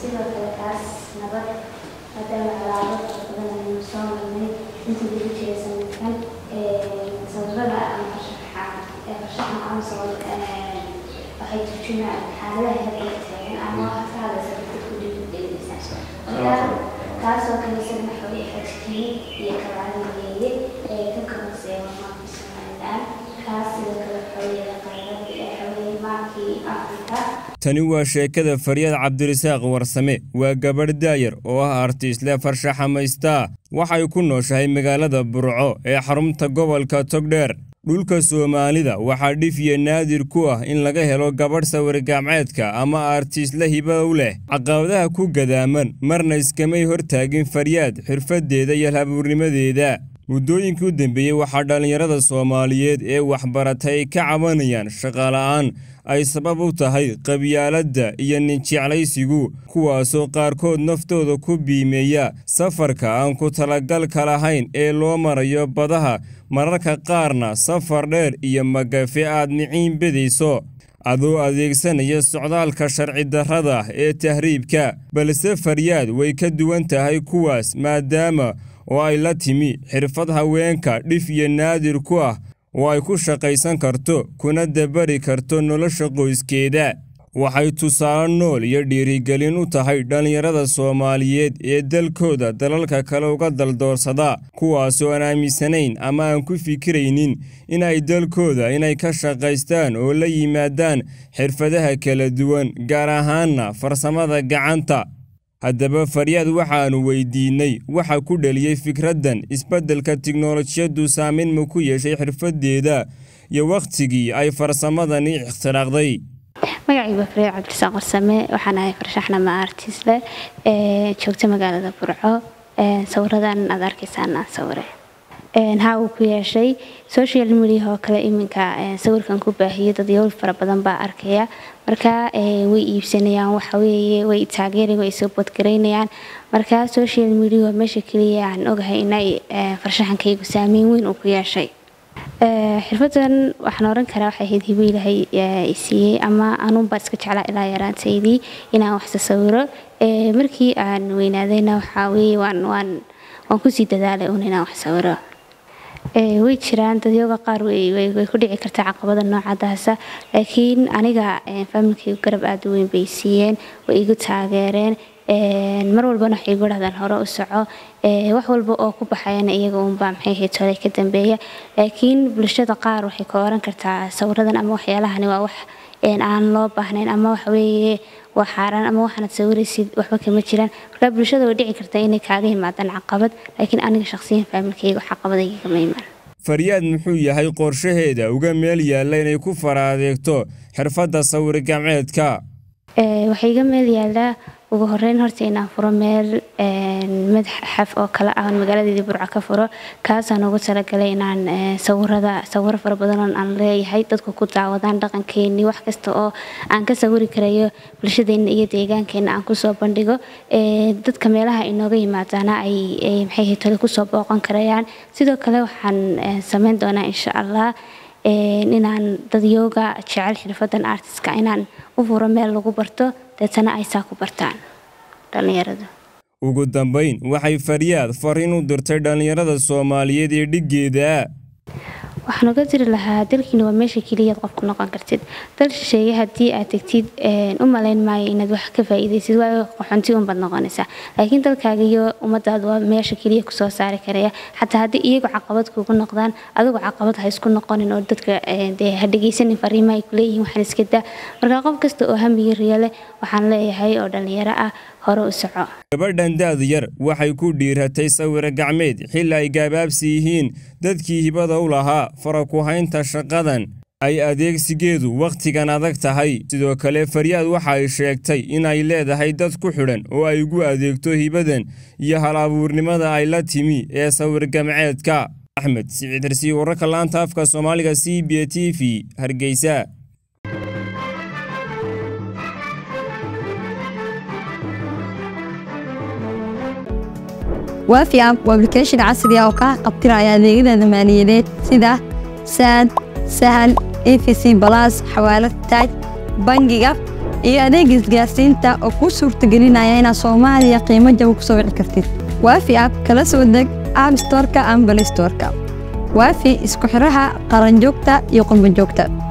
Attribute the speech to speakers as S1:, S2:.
S1: sidoo kale kaas nabad maadaama alaabo fara badan aynu soo marnay intii lagu jiray sanadkan sawirada ama farshaxa farshaxan aan soo waxay turjumaan xaaladaha hadda taagan ama waxa ka hadlaysa dadku dhiirigelinaysa marka kaasoo kale isagana xoogay xajkii iyo kabaaliyeeye ee ka kabanseeya maamulka somaliland kaas sidoo kale xoogaya qaybada ee xoogay maalkii afrika
S2: tani waa sheekada faryaad cabdirasaaq warsame waa gabadh daayar oo ah artiisle farshaxamaystaa waxay ku nooshahay magaalada burco ee xarunta gobolka togdheer dhulka soomaalida waxaa dhif iyo naadir ku ah in laga helo gabadh sawir-gacmeedka ama artiisle hibow leh caqabadaha ku gadaaman marna iskamay hortaagin faryaad xirfaddeeda iyo habuurnimadeeda muddooyinkii u dambeeyey waxaa dhallinyarada soomaaliyeed ee waxbaratay ka cabanayaan shaqala'aan ay sabab u tahay qabyaaladda iyo ninjeclaysigu kuwaasoo qaarkood naftooda ku biimeeya safarka aan ku talagalka lahayn ee loo marayo badaha mararka qaarna safar dheer iyo magafe aad miciin bedayso adoo adeegsanaya socdaalka sharci darrada ee tahriibka balse faryaad way ka duwan tahay kuwaas maadaama oo ay la timi xirfad haweenka dhif iyo naadir ku ah oo ay ku shaqaysan karto kuna dabari karto nolosha qoyskeeda waxay tusaale nool iyo dhiirigelin u tahay dhallinyarada soomaaliyeed ee dalkooda dalalka kale uga daldoorsada kuwaasoo aan aaminsanayn ama aan ku fikiraynin in ay dalkooda inay ka shaqaystaan oo la yimaadaan xirfadaha kala duwan gaar ahaanna farsamada gacanta haddaba faryaad waxaannu weydiinnay waxa ku dheliyey fikraddan isbeddelka tiknolojiyaddu saameyn ma ku yeeshay xirfaddeeda iyo wakhtigii ay farsamadani ikhtiraaqday
S1: magacaygu waa faryaad cabdirasaaq warsame waxaan ahay farshaxnama artisle ee joogta magaalada burco sawiradan aad arkaysaan aan sawire haa uu ku yeeshay social media oo kale iminka sawirkan ku baahiyo dad yowl fara badan baa arkaya marka way iibsanayaan waxaweeye way taageerayaan way soo bodgaraynayaan marka social media waa meesha keliya aan ogahay inay farshaxankaygu saameyn weyn uu ku yeeshay xirfadan waxaan oran karaa waxay ahayd hibo ilaahay isiiyey ama anuunbaa iska jeclaa ilaa yaraantaydii inaan waxsa sawiro markii aan weynaadayna waxaa weeye waan waan waan kusii dadaalay uun inaan wax sawiro way jiraan dadyoga qaar way ku dhici kartaa caqabada noocadaasa laakiin aniga faamilkaygu garab aada u weyn bay siiyeen way igu taageereen mar walbana waxay igu dhahdaan hore u soco wax walba oo ku baxayana iyaga uunbaa maxay ahayd tole ka dambeeya laakiin bulshada qaar waxay ka oran kartaa sawiradan ama waxyaalahani waa wax aan loo baahnayn ama waxaweeye waa xaaraan ama waxaanad sawiraysid waxba kama jiraan markaa bulshada way dhici kartaa inay kaaga yimaadaan caqabad laakiin aniga shaqsiyan faamilkayga caqabadayga kama imaan
S2: faryaad muxuu yahay qorshaheeda uga meel yaalla inay ku fara adeegto xirfadda sawir gacmeedka
S1: waxay iga meel yaallaa ugu horeyn horta inaan furo meel madaxaf oo kale ah magaaladeedii burco ka furo kaasaan ugu talagalay inaan sawirada sawiro fara badan aan leeyahay dadku ku daawadaan dhaqankeenii wax kasta oo aan ka sawiri karayo bulshadeena iyo deegaankeena aan kusoo bandhigo dadka meelaha inooga yimaadaana ay maxay tole kusoo booqan karayaan sidoo kale waxaan sameyn doonaa insha allah inaan dadyooga jecel xirfadan artiska inaan u furo meel lagu barto deetana ay saa ku bartaan dhallinyaradu
S2: ugu dambayn waxay faryaad fariin u dirtay dhallinyarada soomaaliyeed ee dhiggeeda
S1: waxaan uga diri lahaa dalkiina waa meesha keliyaad qof ku noqon kartid dal shisheeye haddii aad tegtid u malayn maayo inaad wax ka faa'iidaysid waayo qaxoonti unbaad noqonaysaa laakiin dalkaaga iyo ummadaada waa meesha keliya kusoo saari karaya xataa haddii iyagu caqabad kugu noqdaan adigu caqabad ha isku noqonin oo dadka dee ha dhegaysanin fariimaha ay kuleeyihiin waxaan iska daa marka qof kasta oo hamiga riyo leh waxaan leeyahay oo dhallinyaro ah hore u soco
S2: gabadhan daad yar waxay ku dhiiratay sawiro gacmeed xilli ay gaabaabsi yihiin dadkii hibada u lahaa fara ku haynta shaqadan ay adeegsigeedu wakhtigan adag tahay sidoo kale faryaad waxa ay sheegtay inay leedahay dad ku xidhan oo ay ugu adeegto hibadan iyo hal abuurnimada ay la timi ee sawir gamceedka axmed siciid harsiy wararka laanta afka soomaaliga c b t v hargeysa
S3: waafi app waa application casri ah oo kaa qabtiraya adeegyada maaliyadeed sida saad sahal efc balas xawaalad taaj bangiga iyo adeega isgaarsiinta oo kuu suurtagelinaya inaad soomaaliya qiimo jaba ku soo wici kartid waafi app kala soo deg app storeka ama balistoreka waafi isku xidhaha qaranjoogta iyo qurbanjoogta